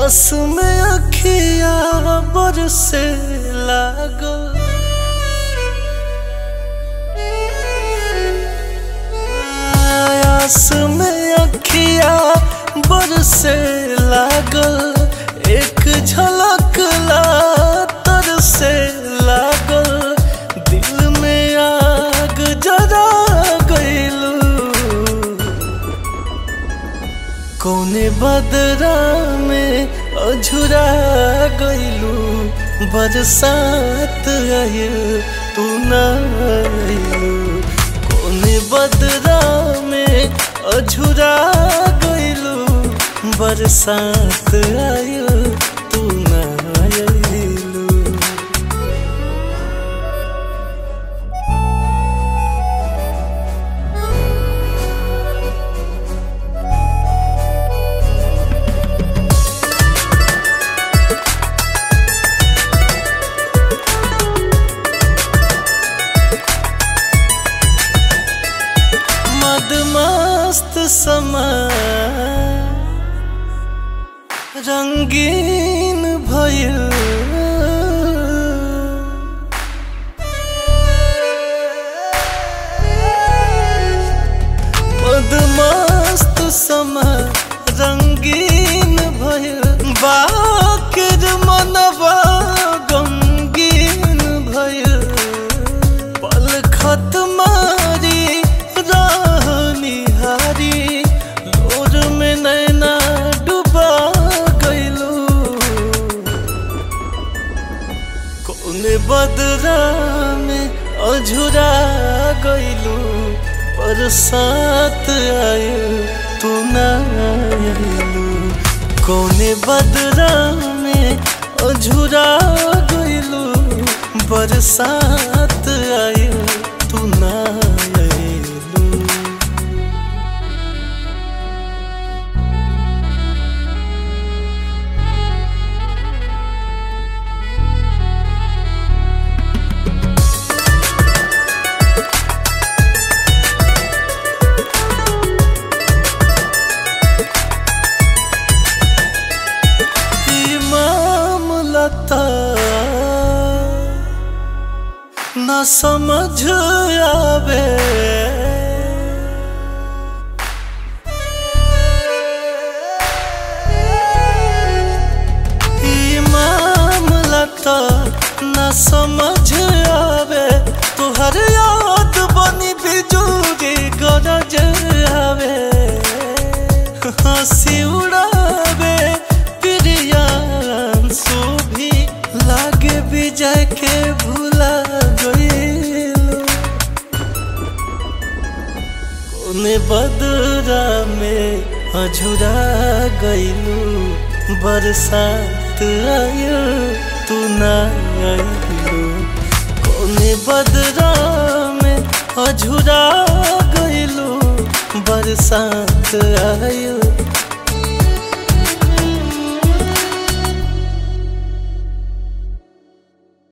आस में अखिया बरसे लागल आस में अखिया बरसे लागल एक झलक ला तरसे लागल दिल में आग जरा गइलू कौने बदरा में अझुरा गइलू बरसात आयल तू न आइलू कौने बदरा में अझुरा गइलू बरसात आयल तू न आइलू मदमस्त समा रंगीन भइल मदमस्त समा रंगीन भइल बाकिर मनवा गमगीन भइल पल खत मारी राह निहारी लोर में नैना डुबा गइलू कौने बदरा में अझुरा गइलू बरसात आयल तू न आयलू कौने बदरा में अझुरा गइलू बरसात आयल तू न आयलू ई मामला था न समझ आवे ई मामला था न समझ आवे तुहर याद बनी बिजूरी गरज आवे हंसी उड़ावे प्रियांशु भी लागे विजय के भूला गइलो कोने बदरा में अझुरा गइलू बरसात आयो तू ना आइलू कोने बदरा में अझुरा गइलू बरसात आयो